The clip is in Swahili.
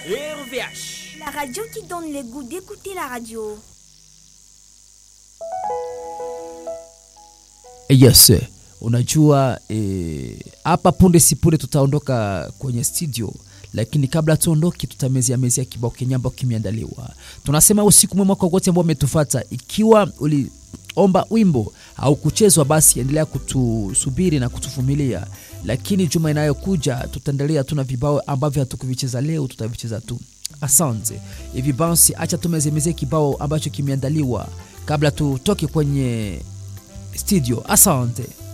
RVH. La radio qui donne le goût d'écouter la radio. Yes, unajua hapa e, punde si punde tutaondoka kwenye studio, lakini kabla tuondoke, tutamezia mezia kibao kenye ambao kimeandaliwa. Tunasema usiku mwema kwa wote ambao wametufata. Ikiwa uliomba wimbo au kuchezwa, basi endelea kutusubiri na kutuvumilia, lakini juma inayokuja tutaendelea. Tuna vibao ambavyo hatukuvicheza leo, tutavicheza tu. Asante. Hivi basi, acha tumezemezie kibao ambacho kimeandaliwa kabla tutoke kwenye studio. Asante.